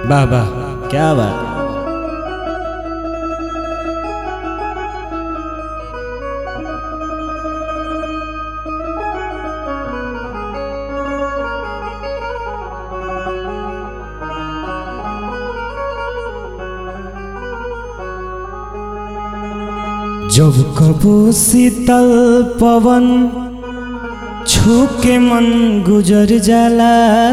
वाह वाह क्या बात जब कबो शीतल पवन छू के मन गुजर जाला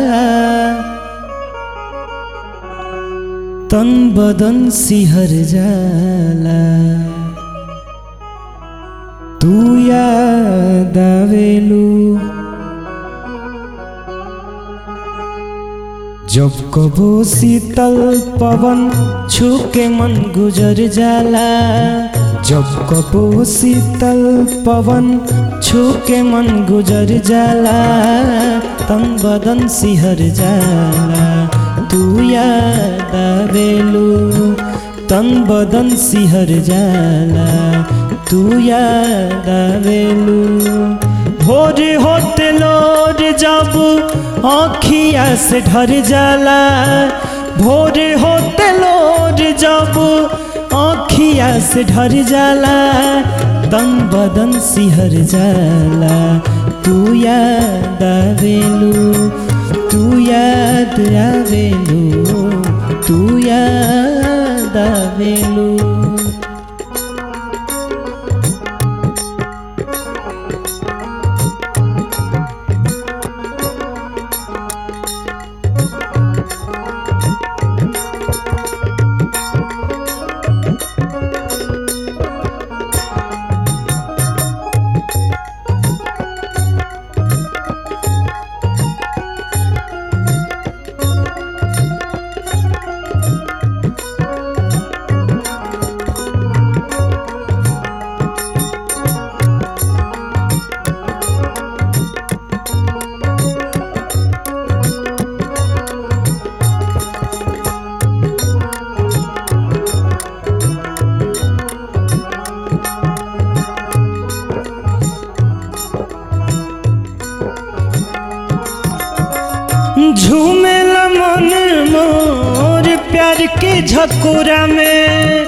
तन बदन सिहर जाला तू याद आवेलू जब कबो शीतल पवन छू के मन गुजर जाला जब कबो शीतल पवन छू के मन गुजर जाला तन बदन सिहर जाला तू याद आवेलू तन बदन सिहर जाला तू याद आवेलू भोर होते लोर जब आँखिया से ढर जाला भोर होते लोर जब आँखिया से ढर जाला तन बदन सिहर जाला तू याद आवेलू तू याद आवेलू तू याद आवेलू झूमेला मन मोर प्यार के झकोरा में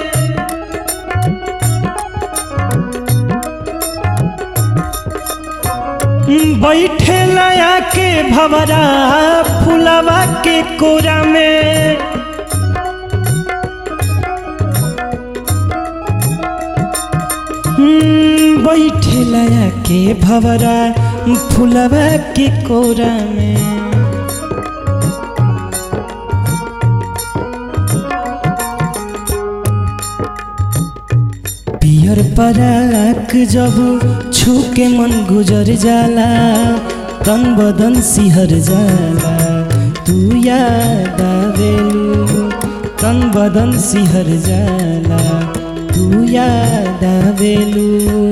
बैठे लया के भवरा फुलवा के कोरा में बैठे लया के भवरा फुलवा के कोरा में पियर पराक जब छू के मन गुजर जाला तन बदन सिहर जाला तू याद आवेलू तन बदन सिहर जाला तू याद आवेलू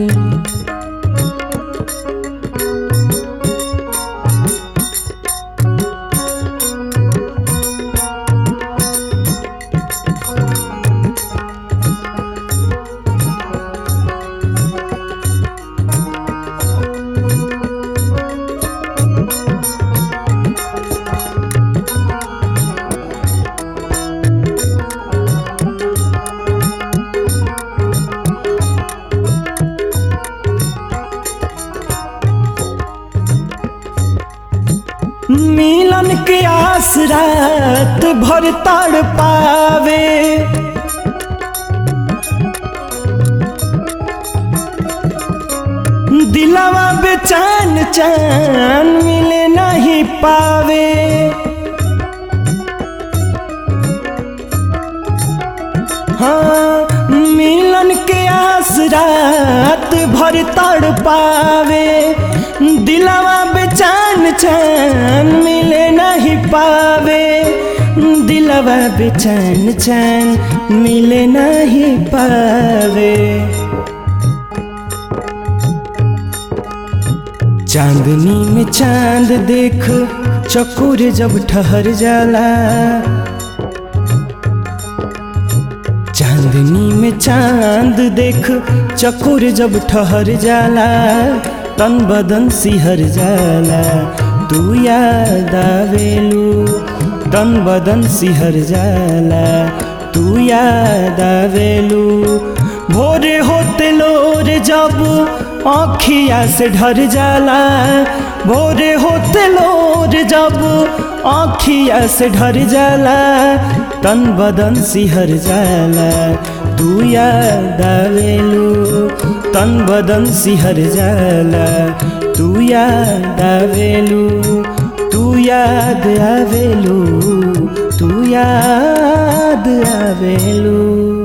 मिलन के आस रात भर तड़ पावे दिलावा बेचैन चैन मिले नहीं पावे हाँ मिलन के आस रात भर तड़ पावे दिलावा बेचैन चैन मिले नहीं पावे दिलावा बेचैन चैन मिले नहीं पावे चांदनी में चांद देख चकोर जब ठहर जाला चांदनी में चांद देख चकोर जब ठहर जाला तन बदन सिहर जाला तू याद आवेलू तन बदन सिहर जाला तू याद आवेलू भोरे होते लोर जब आँखिया से ढर जाला भोरे होते लोर जब आँखिया से ढर जाला तन बदन सिहर जाला तू याद आवेलू तन बदन सिहर जाला तू याद आवेलू तू याद आवेलू तू याद आवेलू